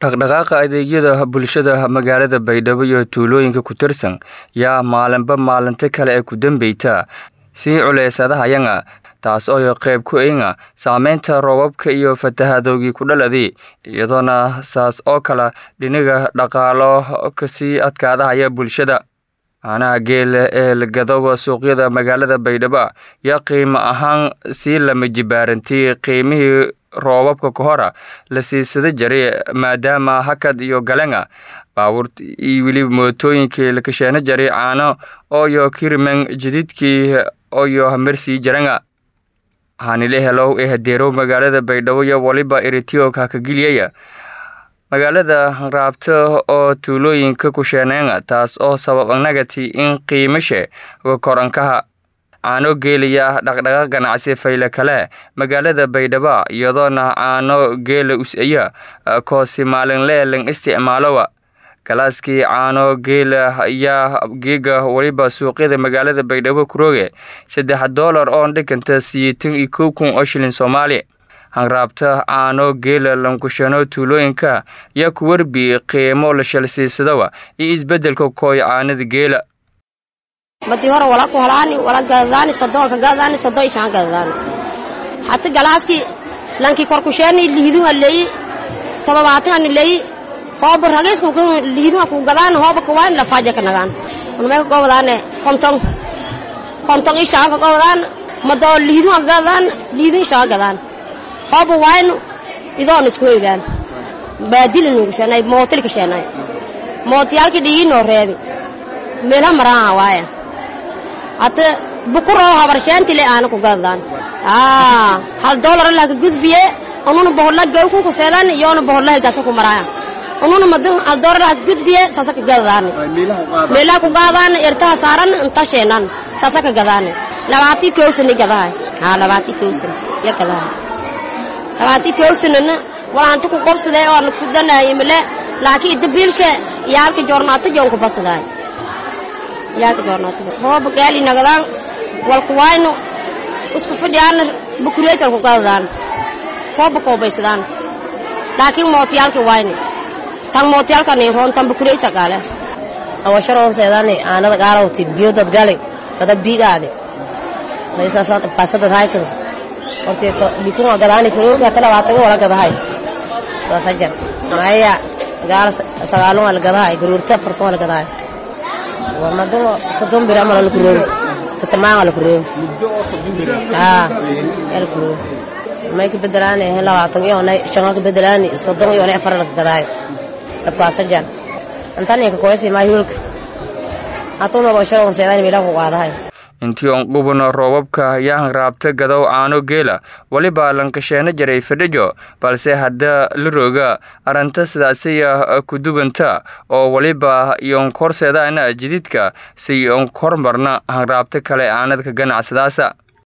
dhaqdhaqaaqa adeegyada bulshada magaalada baydhabo iyo tuulooyinka ku tirsan yaa maalinba maalinta kale ee ku dambeyta sii culeysadahayanga taas oo qayb ku inga saameynta roobabka iyo fatahadoogii ku dhaladii iyadoona saas oo kale dhiniga dhaqaalo kasii adkaadahaya bulshada caanaha geela ee lagadoba suuqyada magaalada baydhabo yaa qiimo ahaan sii lama jibaarantii qiimihii roobabka ka hora la siisada jiray maadaama hakad iyo galanga baabuurt iyo weliba mootooyinkii la kasheena jaray caano ooyo kiriman jadiidkii oyo hamersii jaranga hanile helow ee hadeerow magaalada baydhabo iyo waliba eritioka hakagiliyaya magaalada raabto oo tuulooyinka kusheeneenga taas oo sababanagati in qiimashe korankaha caano geelaya dhaqdhaqaaq ganacsi fayle kale magaalada baydhabo iyadoona caano geela us-aya koosi maalinlee lang isticmaalowa galaaskii caano geela ayaa geega weliba suuqyada magaalada baydhabo kurooge saddex doolar oon dhiganta siyeetan iyo kow kun oo shilin soomaali hanraabta caano geela lankushano tuulooyinka yaa ku werbi qiimo la shalsiisadawa iyo isbeddelka kooy caanada geela badii hore wala ku holaani wala gadadaani sodoolka gadadaani sodoo ishaan gadadaani hata galaaskii lankii korkusheeni lihiduha leeyi todobaatani leeyi hooba rageysku lihiduha ku gadaan hooba kuwaan lafaaja ka nagaan unmay ka gobadaane konton konton ishaan ka gobadaan madoo lihiduha gadaan lihidu ishaan gadaan hooba waaynu idoon isku heydaan baadilinu kusheenay mootil kasheenay mootiyaalkii dhigiinoo reebi meelha maraaha waaya hata bukuroo habarsheentile aana ku gadadaan hal doolar laka gudbiye ununa bohodla gawku kuseedan yoona bohodlahay gasa ku maraaya ununa madun hal doolar laka gudbiye sasa ka gadadaan meelaha ku gadadaan ertaha saaran inta sheenan sasa ka gadaan labaatii kowsani gadahay haa labaatii kowsan ya gadahay labaatii kowsanana walaanta ku qobsadee oo kudanahay mile laakiin dabiilshe yaalka joornaata joonku basadaay yaalka joornaata hooba gaali nagadaan walku waayno isku fadhiyaana bukureetal ku gadadaan hooba koobaysadaan laakiin mootiyaalki waayne tan mootiyaalkani roontan bukureeta gaale awasharoon seedani aanada gaalawti biyodad gali kada biigaade laysaasaan dhibkaasadad haysan horteeto bikuma gadaani furuuga hata labaatan wala gadahay sasajar maya gaala sagaalun waa la gadahay garuurta afartan waa la gadahay warmadun soddon bir ama lakuroobi satamaan waa lakuroobi haa yaa lakuroobi may ka bedelaani labaatan iyonay shan ka bedelaani soddon iyonay afar la gadahay dhibkaasajar antani ka koyasi maa hiwilka hatuma basharoon seedani meelaha ku qaadahay intii on qubano roobabka yaan raabta gadow caano geela weliba lankasheena jaray fadhijo balse hadda la rooga arrinta sidaasiya kudubanta oo weliba iyon korseedaana jadiidka si on kormarna hanraabta kale aanadka ganacsadaasa